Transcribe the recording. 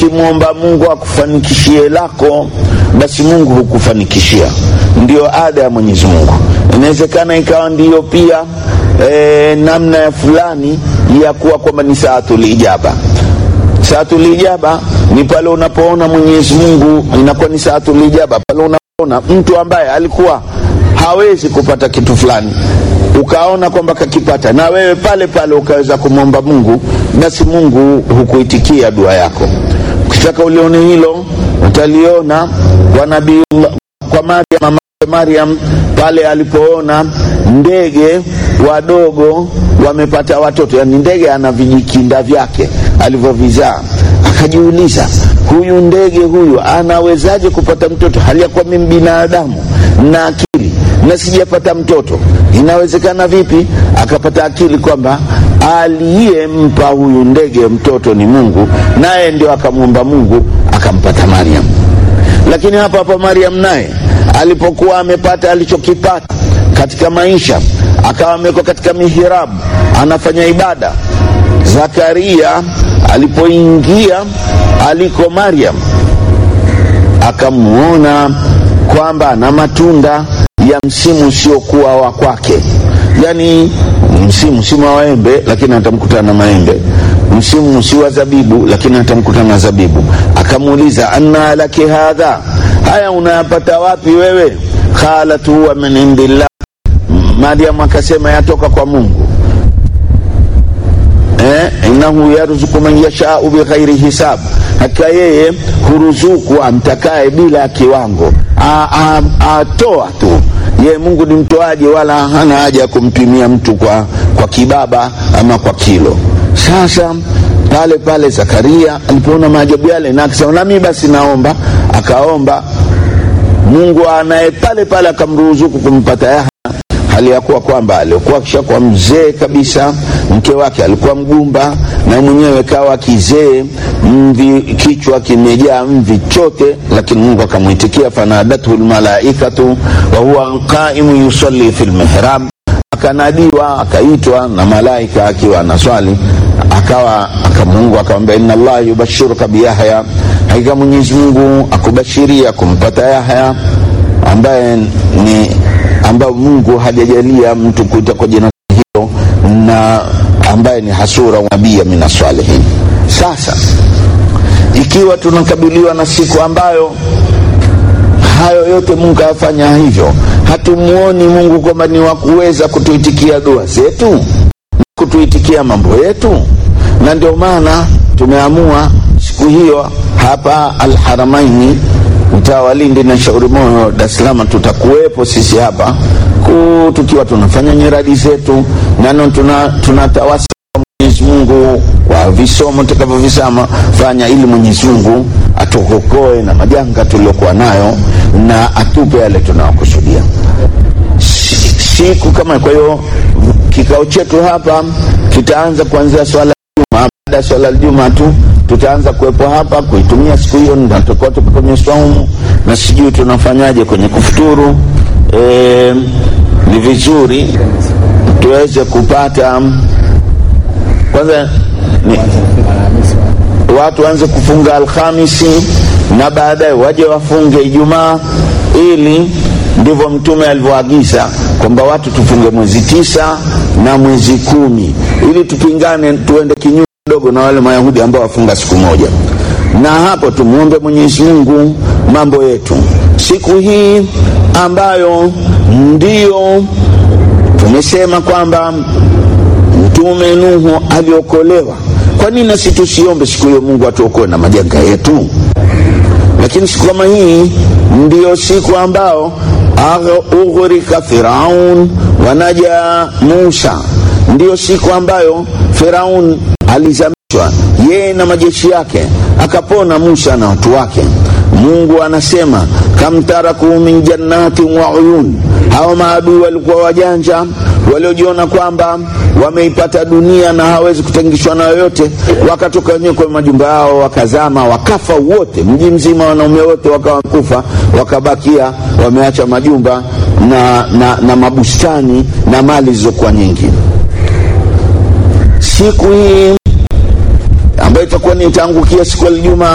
ukimwomba Mungu akufanikishie lako, basi Mungu hukufanikishia. Ndiyo ada ya Mwenyezi Mungu. Inawezekana ikawa ndiyo pia e, namna ya fulani ya kuwa kwamba ni saatul ijaba. Saatul ijaba ni pale unapoona Mwenyezi Mungu, inakuwa ni saatul ijaba pale unapoona mtu ambaye alikuwa hawezi kupata kitu fulani ukaona kwamba kakipata, na wewe pale pale ukaweza kumwomba Mungu, basi Mungu hukuitikia dua yako. Ukitaka ulione hilo, utaliona kwa nabii kwa Maryam, mama Maryam pale alipoona ndege wadogo wamepata watoto, yani ndege ana vijikinda vyake alivyovizaa, akajiuliza huyu ndege huyu anawezaje kupata mtoto hali ya kuwa mimi binadamu na akili na sijapata mtoto, inawezekana vipi? Akapata akili kwamba aliyempa huyu ndege mtoto ni Mungu, naye ndio akamwomba Mungu akampata Maryam. Lakini hapa hapa Maryam naye alipokuwa amepata alichokipata katika maisha, akawa amewekwa katika mihirabu anafanya ibada, Zakaria alipoingia aliko Maryam akamwona kwamba na matunda ya msimu usiokuwa wa kwake, yani msimu si wa maembe, lakini atamkutana na maembe. Msimu si wa zabibu, lakini atamkutana na zabibu. Akamuuliza, anna laki hadha, haya unayapata wapi wewe? Qalat huwa min indillah, Mariam akasema yatoka kwa Mungu. Eh, innahu yarzuku man yashau bighairi hisab, hakika yeye huruzuku amtakaye bila kiwango, atoa tu ye Mungu ni mtoaji, wala hana haja ya kumpimia mtu kwa, kwa kibaba ama kwa kilo. Sasa pale pale Zakaria alipoona maajabu yale, na akasema nami basi naomba, akaomba Mungu anaye pale pale akamruzuku kumpata Yahya, hali ya kuwa kwamba alikuwa akishakuwa mzee kabisa, mke wake alikuwa mgumba na mwenyewe kawa kizee, mvi kichwa kimejaa mvi chote, lakini Mungu akamwitikia, fanadathu lmalaikatu wa huwa qaimu yusalli fi lmihrab, akanadiwa akaitwa na malaika akiwa anaswali, akawa Mungu akamwambia, inna Allah yubashiruka biyahya, hakika Mwenyezi Mungu akubashiria kumpata Yahya ambaye ni ambayo Mungu hajajalia mtu kuita kwa jina hilo na ambaye ni hasura nabia min salihin. Sasa ikiwa tunakabiliwa na siku ambayo hayo yote Mungu afanya hivyo, hatumuoni Mungu kwamba ni wa kuweza kutuitikia dua zetu, kutuitikia mambo yetu, na ndio maana tumeamua siku hiyo hapa Alharamaini mtaa wa Lindi na Shauri Moyo, Dar es Salaam, tutakuwepo sisi hapa ku tukiwa tunafanya nyiradi zetu nano tunatawasa tuna Mwenyezi Mungu kwa visomo tutakavyovisama fanya, ili Mwenyezi Mungu atuokoe na majanga tuliokuwa nayo na atupe yale tunayokusudia siku kama. Kwa hiyo kikao chetu hapa kitaanza kuanzia swala Juma. Baada ya swala Juma tu tutaanza kuwepo hapa kuitumia siku hiyo, na tutakuwa tuko kwenye swaumu na sijui tunafanyaje kwenye kufuturu. E, ni vizuri tuweze kupata kwanza ni, watu waanze kufunga Alhamisi na baadaye waje wafunge Ijumaa, ili ndivyo Mtume alivyoagiza kwamba watu tufunge mwezi tisa na mwezi kumi ili tupingane, tuende kinyume kidogo na wale Mayahudi ambao wafunga siku moja, na hapo tumwombe Mwenyezi Mungu mambo yetu siku hii ambayo ndio tumesema kwamba Mtume Nuhu aliokolewa. Kwa nini nasi tusiombe siku hiyo Mungu atuokoe na majanga yetu? Lakini siku kama hii ndiyo siku ambao ughrika Firaun wanaja Musa, ndiyo siku ambayo Firaun alizamishwa yeye na majeshi yake, akapona Musa na watu wake. Mungu anasema kam taraku min jannatin wa uyun, hawa maadui walikuwa wajanja waliojiona kwamba wameipata dunia na hawezi kutangishwa na yoyote, wakatoka wenyewe kwa majumba yao wakazama, wakafa wote, mji mzima, wanaume wote wakawa kufa, wakabakia wameacha majumba na, na, na mabustani na mali zilizokuwa nyingi. Siku hii ambayo itakuwa ni itaangukia siku ya Ijumaa